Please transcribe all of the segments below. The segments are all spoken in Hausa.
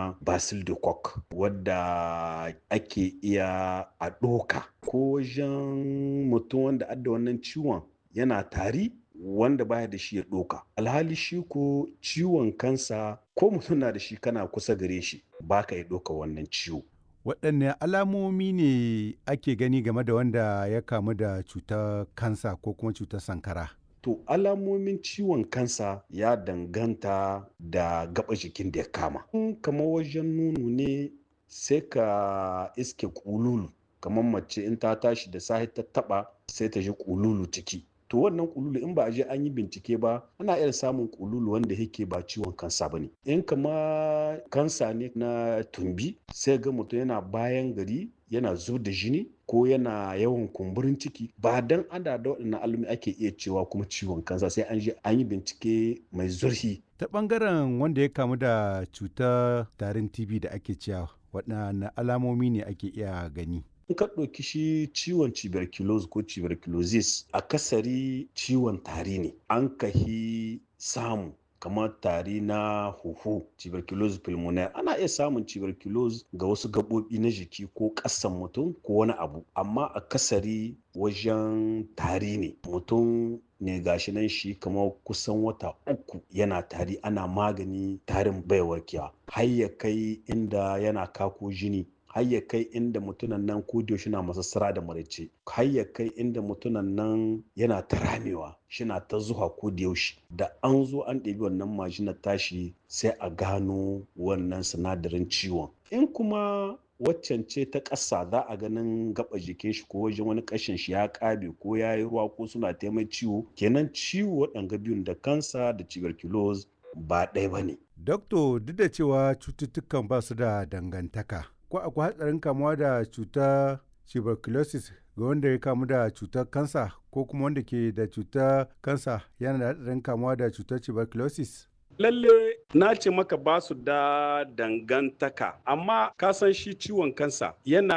suna basil de coq wadda ake iya a ɗoka ko wajen mutum wanda adda wannan ciwon yana tari wanda baya da shi ya ɗoka alhali shi ko ciwon kansa ko mutum na da shi kana kusa gare shi ba ka yi ɗoka wannan ciwo waɗanne alamomi ne ake gani game da wanda ya kamu da cutar kansa ko kuma cutar sankara To alamomin ciwon kansa ya danganta da gaba jikin da ya kama. kamar wajen nunu ne sai ka iske kululu kamar mace in ta tashi da sahi ta taba sai ta ji kululu ciki. To wannan kululu in ba a je an yi bincike ba ana iya samun kululu wanda yake ba ciwon kansa ba ne. In kama kansa ne na tumbi sai ga mutum yana bayan gari yana zub da jini ko yana yawan kumburin ciki ba dan ada da waɗannan alumi ake iya cewa kuma ciwon kansa sai an je an yi bincike mai zurfi ta ɓangaren wanda ya kamu da cutar tarin tb da ake cewa waɗanne alamomi ne ake iya gani in ka ɗauki shi ciwon tuberculosis ko tuberculosis akasari ciwon tari ne an kahi samu kamar tari na huhu tuberculosis pulmonaire ana iya samun tuberculosis ga wasu gaɓoɓi na jiki ko ƙasan mutum ko wani abu amma a kasari wajen tari ne mutum ne gashi nan shi kamar kusan wata uku yana tari ana magani tarin bai warkewa har ya kai inda yana kako jini har ya kai inda mutunan nan ko da na masassara da maraice har ya kai inda mutunan nan yana ta ramewa shina ta zuwa ko da yaushe da an zo an ɗebi wannan majinar tashi sai a gano wannan sinadarin ciwon in kuma waccan ce ta ƙasa za a ganin gaba jikin shi ko wajen wani ƙashin shi ya ƙabe ko ya yi ruwa ko suna taimai ciwo kenan ciwo waɗanga biyun da kansa da tuberculosis ba ɗaya ba ne. Dokto duk da cewa cututtukan ba su da dangantaka ko akwai hatsarin kamuwa da cutar tuberculosis ga wanda ya kamu da cutar kansa ko kuma wanda ke da cutar kansa yana da hatsarin kamuwa da cutar tuberculosis lalle na ce maka ba su da dangantaka amma ka san shi ciwon kansa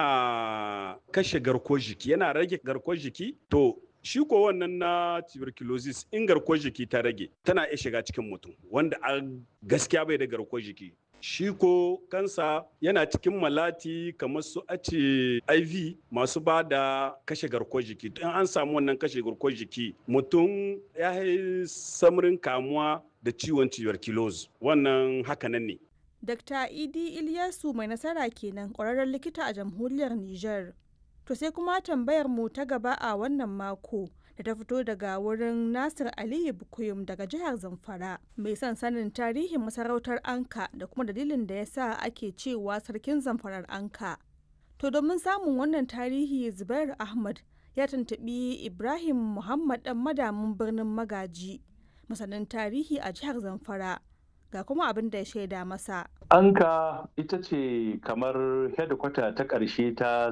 yana kashe garkuwar jiki yana rage garkuwar jiki to shi ko wannan na tuberculosis in garkuwar jiki ta rage tana iya shiga cikin mutum wanda a gaskiya bai da garkuwar jiki shi ko kansa yana cikin malati kamar su ace iv masu ba da kashe garkuwar jiki in an samu wannan kashe garkuwar jiki mutum ya yi samarin kamuwa da ciwon tuberculosis wannan hakanan ne Dr. Idi Ilyasu mai nasara kenan ƙwararren likita a jamhuriyar Nijar. To sai kuma tambayar mu ta gaba a wannan mako da ta fito daga wurin Nasir Aliyu Bukuyum daga jihar Zamfara mai son sanin tarihin masarautar Anka da kuma dalilin da ya sa ake cewa sarkin Zamfarar Anka. To domin samun wannan tarihi Zubair Ahmad ya tuntuɓi Ibrahim Muhammad ɗan madamin birnin Magaji masanin tarihi a jihar Zamfara. ga kuma abin da ya shaida masa. Anka ita ce kamar hedikwata ta ƙarshe ta